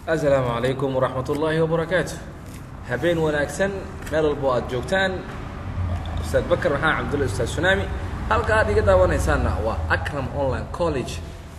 asalaamu calaykum waraxmat ullaahi wabarakaatu habeen wanaagsan meel walbo aad joogtaan ustaad bakar maxamed cabdulla ustaad sunaami halka aad iga daawanaysaanna waa acram online college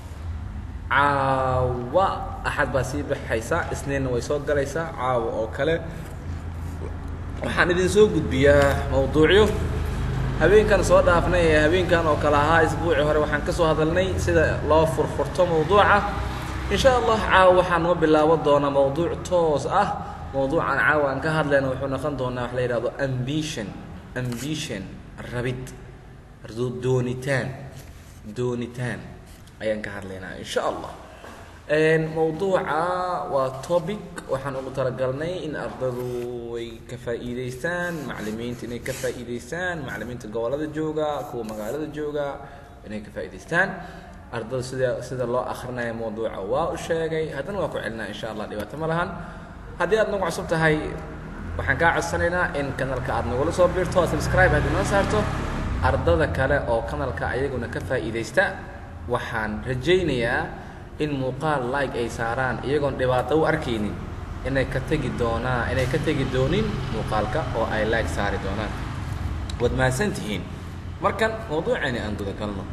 caawa axad baa sii baxaysa isniinna way soo galaysaa caawa oo kale waxaan idin soo gudbiyaa mawduucyo habeenkan soo dhaafnay ee habeenkan oo kale ahaa isbuucii hore waxaan ka soo hadalnay sida loo furfurto mawduuca in sha allah caawa waxaa noo bilaaban doonaa mawduuc toos ah mawduucan caawa aan ka hadlayna wuxuu noqon doonaa wax la yidhahdo ambition ambition rabid doonitaan doonitaan ayaan ka hadlaynaa in sha allah mawduuca waa topic waxaan ugu talagalnay in ardadu ay ka faa'iidaystaan maclimiinta inay ka faa'iidaystaan maclimiinta gobolada jooga kuwa magaalada jooga inay ka faa'iidaystaan ardada sida sida loo akrinaya mawduuca waa u sheegay haddana waa ku celinaa insha allah dhibaato ma lahan haddii aad nagu cusub tahay waxaan kaa codsanaynaa in kanalka aad nagula soo biirto subscribe aad inoo saarto ardada kale oo kanalka ayaguna ka faa'iidaysta waxaan rajaynayaa in muuqaal like ay saaraan iyagoon dhibaato u arkaynin inay ka tegi doonaa inay ka tegi doonin muuqaalka oo ay like saari doonaan waad mahadsan tihiin markan mawduucani aan guda galno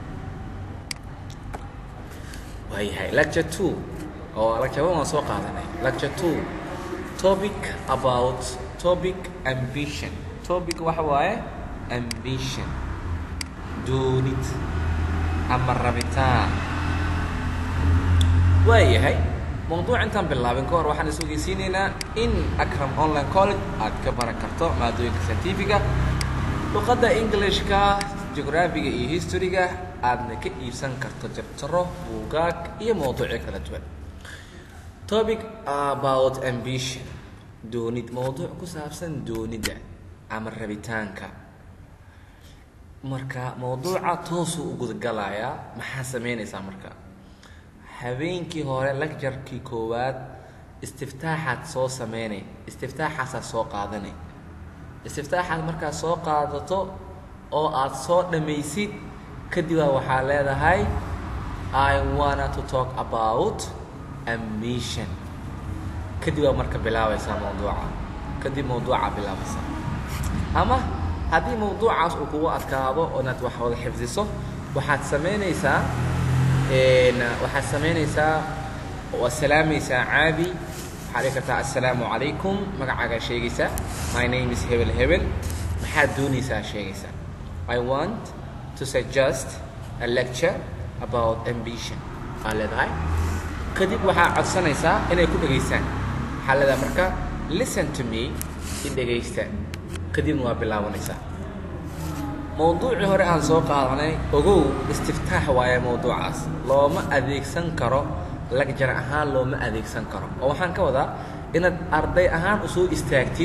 waayahay lecture two oo lecture one waan soo qaadanay lecture two topic about topic ambition topic waxa waaye ambition doonid ama rabitaan waayahay mawduuc intaan bilaabin ka hor waxaan isogeysiinaynaa in acram online college aad ka baran karto maadooyinka scientifiga luqadda englishka geographiga iyo historyga aadna ka iibsan karto jabtaro buugaag iyo mawduucyo kala duwan topic about ambition doonid mawduuc ku saabsan doonidda ama rabitaanka marka mawduuca toosuu u gudagalayaa maxaa samaynaysaa marka habeenkii hore lecturkii koowaad istiftaaxaad soo sameynay istiftaaxaasaa soo qaadanay istiftaaxaad markaad soo qaadato oo aad soo dhammaysid kadibaa waxaa leedahay i wanna to talk about ambition kadib baa marka bilaabaysaa mawduuca kadib mawduucaa bilaabaysaa ama haddii mawduucaas uu kugu adkaado oo inaad wax wada xifdiso waxaad samaynaysaa waxaad samaynaysaa waad salaamaysaa caadi waxaad dhihi kartaa assalaamu calaykum magacaagaa sheegaysaa my name is hebel hebel maxaad doonaysaa sheegaysaa i want to suggest a lecture about ambition aa leedahay kadib waxaa codsanaysaa inay ku dhegaystaan waxaa leedahay marka listen to me i dhegaysta kadibna waa bilaabanaysaa mawduucii hore aan soo qaadanay ogow istiftaax waaye mawduucaas looma adeegsan karo lagjar ahaan looma adeegsan karo oo waxaan ka wadaa inaad arday ahaan usoo istaagtid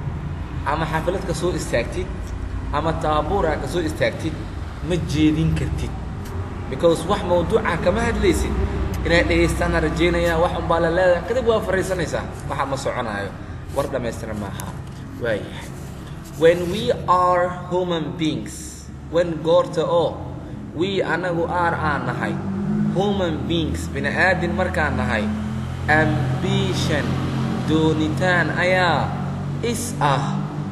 ama xaflad ka soo istaagtid ama taabuura ka soo istaagtid ma jeedin kartid because wax mawduuca kama hadlaysid inaad dhegaystaana rajaynaya wax unbaa la leedahay kadib waa fariisanaysaa waxa ma soconaayo war dhammaystiran maaha waayahay when we are human beings when goorta oo we anagu aar aan nahay human beings bini aadin markaan nahay ambition doonitaan ayaa is ah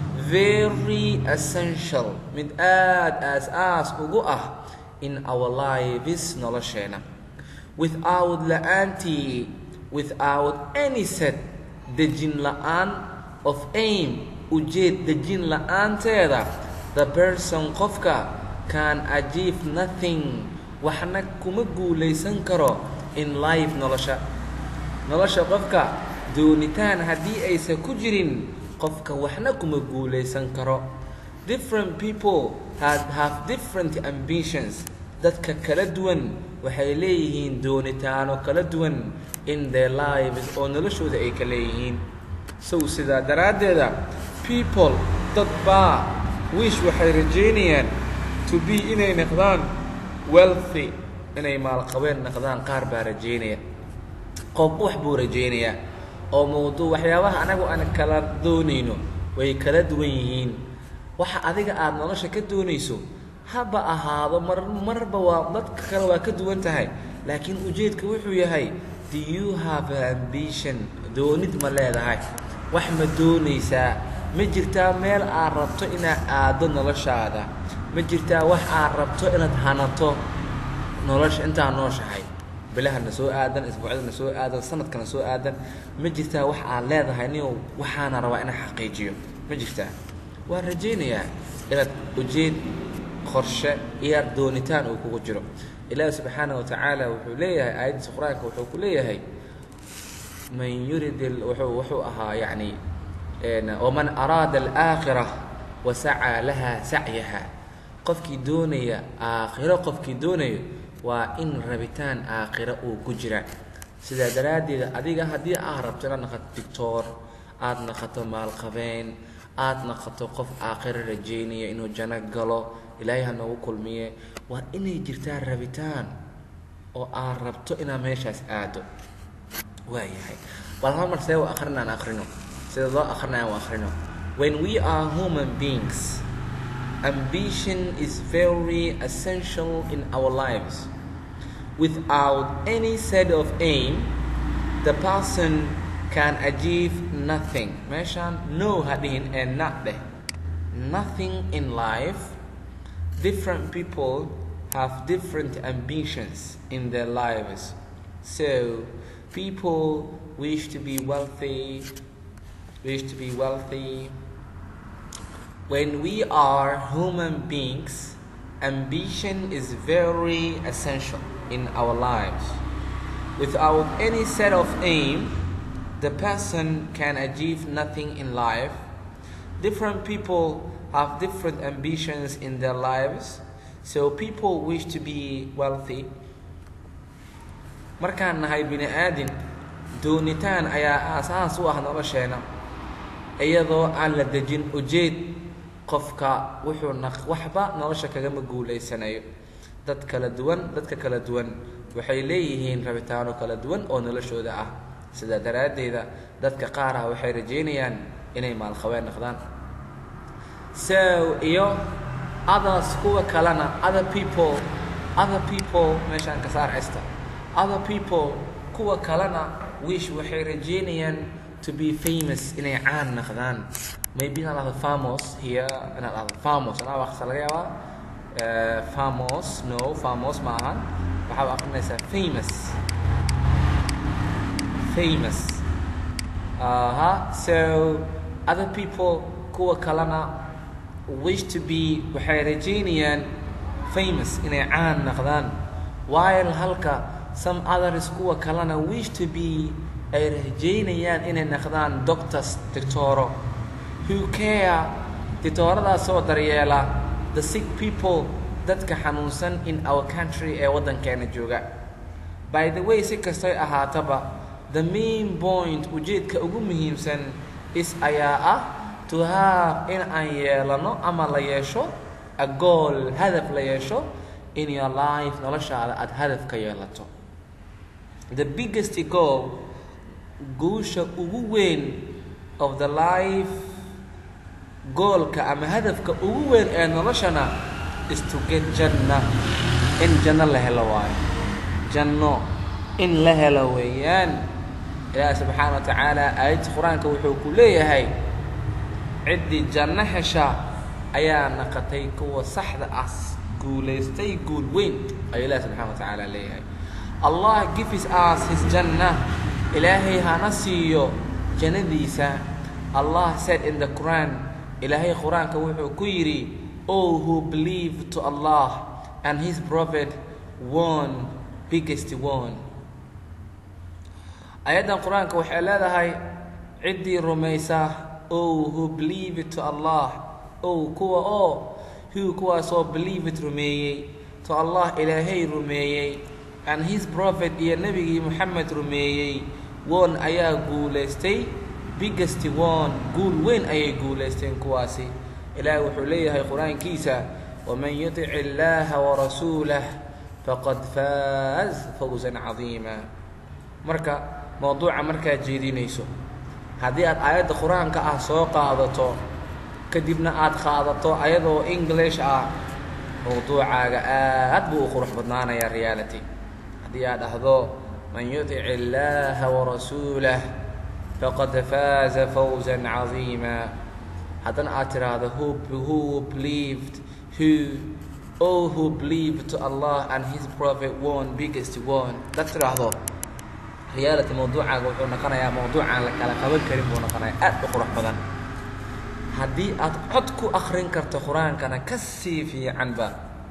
very essential mid aad aas-aas ugu ah in our lives nolosheena without la-aantii without any set dejin la-aan of aim ujeed dejin la-aanteeda the person qofka can achieve nothing waxna kuma guulaysan karo in life nolosha nolosha qofka doonitaan haddii aysan ku jirin qofka waxna kuma guulaysan karo different people have, have different ambitions dadka kala duwan waxay leeyihiin doonitaano kala duwan in their lives oo noloshooda ay ka leeyihiin sow sidaa daraaddeeda people dad baa wish waxay rajaynayaan to be inay noqdaan wealthy inay maalqabeen noqdaan qaar baa rajaynaya qof wax buu rajaynayaa oo mawduuc waxyaabaha anagu aan kala doonayno way kala duwan yihiin waxa adiga aada nolosha ka doonayso haba ahaado mar marba waa dadka kale waa ka duwan tahay laakiin ujeedka wuxuu yahay do you have an ambition doonid ma leedahay wax ma doonaysaa ma jirtaa meel aad rabto inaad aaddo noloshaada ma jirtaa wax aad rabto inaad hanato nolosha intaa nooshahay bilahana soo aadan isbuucyadana soo aadan sanadkana soo aadan ma jirtaa wax aad leedahay nin waxaana rabaa inaan xaqiijiyo ma jirtaa waan rajaynayaa inaad ujeed qorshe iyo doonitaan uu kugu jiro ilaahi subxaana wa tacaala wuxuu leeyahay aayaddiisa qur-aanka wuxuu ku leeyahay man yurid wuxuu wuxuu ahaa yacni waman araada alaakhira wasacaa laha sacyaha qofkii doonaya aakhiro qofkii doonayo waa in rabitaan aakhiro uu ku jira sidaa daraaddeed adiga haddii aad rabto inaad naqato dictoor aada naqato maalqabeen aada naqato qof aakhiro rajaynaya inuu janno galo ilaahay ha noogu kulmiye waa inay jirtaa rabitaan oo aad rabto inaad meeshaas aado waayahay bal hal mar see u akhrina aan akhrino sida loo akrinaya u akhrino when we are human beings ambition is very essential in our lives without any set of aim the person can achieve nothing meeshaan no ha dhihin ee na dheh nothing in life different people have different ambitions in their lives so people wish to be wealthy wish to be wealthy when we are human beings ambition is very essential in our lives without any set of aim the person can achieve nothing in life different people have different ambitions in their lives so people wish to be wealthy markaan nahay bini aadin doonitaan ayaa aasaas u ah nolosheena iyadoo aan la dejin ujeed qofka wuxuu na waxba nolosha kagama guulaysanayo dad kala duwan dadka kala duwan waxay leeyihiin rabitaano kala duwan oo noloshooda ah sidaa daraaddeeda dadka qaar ah waxay rajaynayaan inay maalqabeen noqdaan so iyo others kuwa kalena other people other people meeshaan ka saar cesta other people kuwa kalena wish waxay rajaynayaan to be famous inay caan noqdaan maybe inaad ahdo famos here inaad ahdo famos anaa waqsa laga yaabaa famos no famos ma ahan waxaad akrinaysaa famous famous aha so other people kuwa kalena wish to be waxay rajaynayaan famous inay caan noqdaan while halka some others kuwa kalena wish to be ay rajaynayaan inay noqdaan doctors dictoro who care dictooradaasoo daryeela the sick people dadka xanuunsan in our country ee waddankeena jooga by the way si kastoy ahaataba the main point ujeedka ugu muhiimsan is ayaa ah to have in aan yeelano ama la yeesho a goal hadaf la yeesho in your life noloshaada aada hadaf ka yeelato the biggest goal guusha ugu weyn of the life goolka ama hadafka ugu weyn ee noloshana is to get janna in janno la helo waayo janno in la helo weeyaan ilaahi subxaana wa tacaala aayadda qur-aanka wuxuu ku leeyahay ciddii janno hesha ayaa naqatay kuwa saxda ah guulaystay guul weyn ayuu ilaahi subxana wa tacaala leeyahay allah gives us his janna ilaahay hana siiyo jannadiisa allah said in the quran ilaahay qur-aanka wuxuu ku yidhi oh who believe to allah and his prophet one biggest one ayaddan qur-aanka waxay leedahay ciddii rumaysa oh who believe to allah oh kuwa oo who kuwaasoo believe it rumeeyey to allah ilaahay rumeeyey and his prophet iyo nebigii moxamed rumeeyey won ayaa guulaystay biggest one guul weyn ayay guulaysteen kuwaasi ilaahay wuxuu leeyahay qur-aankiisa waman yutic illaaha warasuulah faqad faaz fawsan cadiima marka mowduuca markaad jeedinayso haddii aad aayadda qur-aanka ah soo qaadato kadibna aad qaadato ayadoo english ah mowduucaaga aad buu u qurux badnaanayaa reality haddii aad dhahdo من يطع الله ورسوله فقد فاز فوزا عظيما haddana aad tiraahdo who, who believed who all who believed to Allah and his prophet one biggest one dad tiraahdo reality mawduucaaga wuxuu noqonayaa mawduucaan la kala qaban karin buu noqonayaa aad u qurux badan haddii aad cod ku akrin karto qur-aankana ka sii fiicanba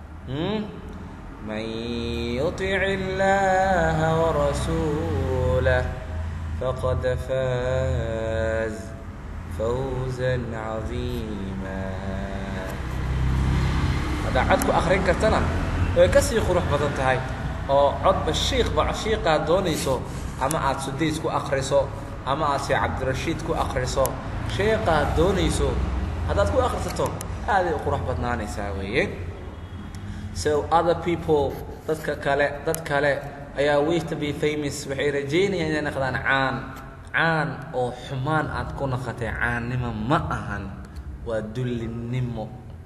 man yutic illaha warasuulah faqad faaz fawza cadiima haddaa cod ku akrin kartana way ka sii qurux badan tahay oo codba shiikba shiiqaad doonayso ama aada sudays ku akriso ama aad shee cabdirashiid ku akriso sheeqaad doonayso haddaad ku akrisato aaday u qurux badnaanaysaa weeye so other people dadka kale dad kale ayaa wish to be famous waxay rajaynayaan inay naqdaan caan caan oo xumaan aad ku naqatay caannimo ma ahan waa dullinimo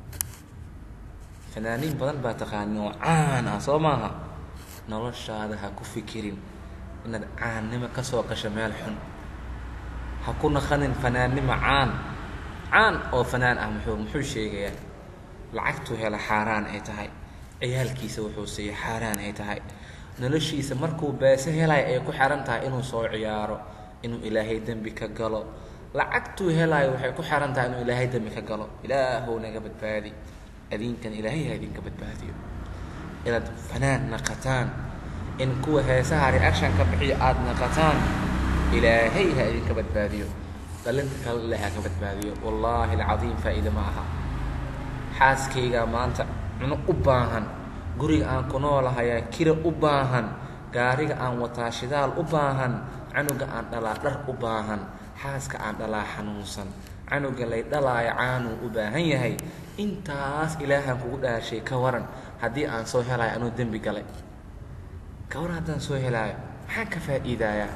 fanaaniin badan baa taqaanin oo caan ah soo maaha noloshaada ha ku fikirin inaad caannimo ka soo gasho meel xun ha ku naqanin fanaannimo caan caan oo fanaan ah muxuu muxuu sheegayaa lacagtuu hela xaaraan ay tahay ciyaalkiisa wuxuu siiya xaaraan ay tahay noloshiisa markuu beese helayo ay ku xihan tahay inuu soo ciyaaro inuu ilaahay dembi ka galo lacagtuu helaayo waxay ku xihan tahay inuu ilaahay dembi ka galo ilaahow naga badbaadi adinkan ilaahay ha idinka badbaadiyo inaad fanaan naqataan in kuwa heesaha reaction ka bixiyo aada naqataan ilaahay ha idinka badbaadiyo dhalinta kale ilaahay ha ka badbaadiyo wallaahi alcadiim faa'iide ma aha xaaskaygaa maanta cuno u baahan guriga aan ku noolahayaa kira u baahan gaariga aan wataa shidaal u baahan canuga aan dhalaa dhar u baahan xaaska aan dhalaa xanuunsan canuga lay dhalaayo caanuu u baahan yahay intaas ilaahaan kugu dhaashay ka waran haddii aan soo helaayo anuu dembi galay ka waran haddaan soo helaayo maxaan ka faa'iidaayaa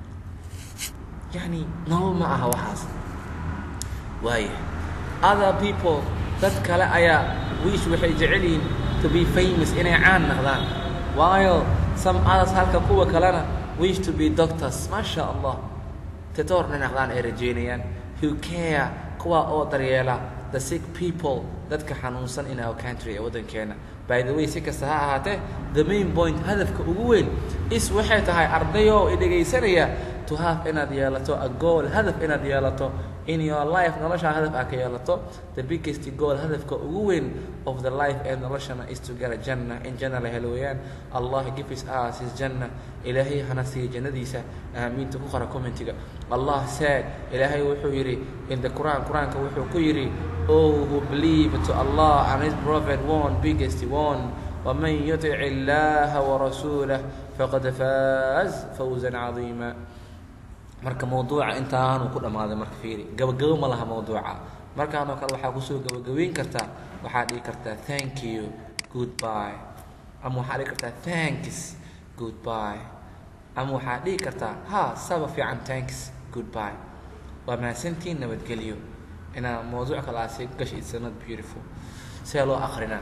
yacni nolol ma aha waxaas waaya other people dad kale ayaa wiish waxay jecel yihiin to be famous inay caan naqdaan waayo some others halka kuwa kalena wish to be doctors maasha allah tetoorna naqdaan ay rajeynayaan who care kuwa oo daryeela the sick people dadka xanuunsan in our country ee waddankeena by the way si kasta ha ahaatee the main point hadafka ugu weyn is waxay tahay ardayo i dhegaysanaya to have inaad yeelato a goal hadaf inaad yeelato in your life noloshaa hadaf aad ka yeelato the biggest goal hadafka ugu weyn of the life ee noloshana is to get a janna in janna la helo weeyaan allah give us us his janna ilaahay hana siiya jannadiisa aamiinta ku qora commentiga allah said ilaahay wuxuu yidhi in the quran quraanka wuxuu ku yidhi oh who believe to allah and his prophet one biggest one ومن يطع الله ورسوله فقد فاز فوزا عظيما marka mawduuca intaanu ku dhammaaday marka fiiri gabagabo ma laha mawduuca markaanoo kale waxaa kusoo gabagabeyn kartaa waxaa dhihi kartaa thank you goodby ama waxaa dhihi kartaa thanks goodby ama waxaa dhihi kartaa ha saba fiican thanks goodby waa mahadsantiin nabadgelyo inaa mawduuc kale aasi gash it's not beautiful see loo akrinaa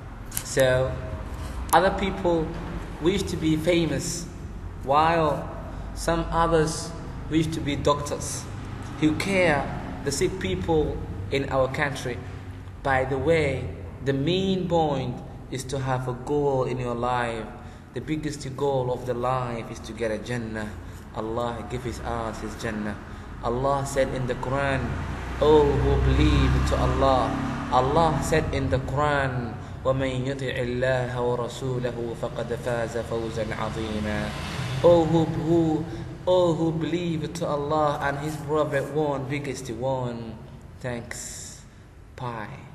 so other people wish to be famous while some others wish to be doctors who care the sick people in our country. By the way, the main point is to have a goal in your life. The biggest goal of the life is to get a Jannah. Allah gives us His Jannah. Allah said in the Quran, Oh, who believe to Allah. Allah said in the Quran, ومن يطع الله ورسوله فقد فاز فوزا عظيما. Oh, who, who all who believe to Allah and His Prophet one biggest one. Thanks. Bye.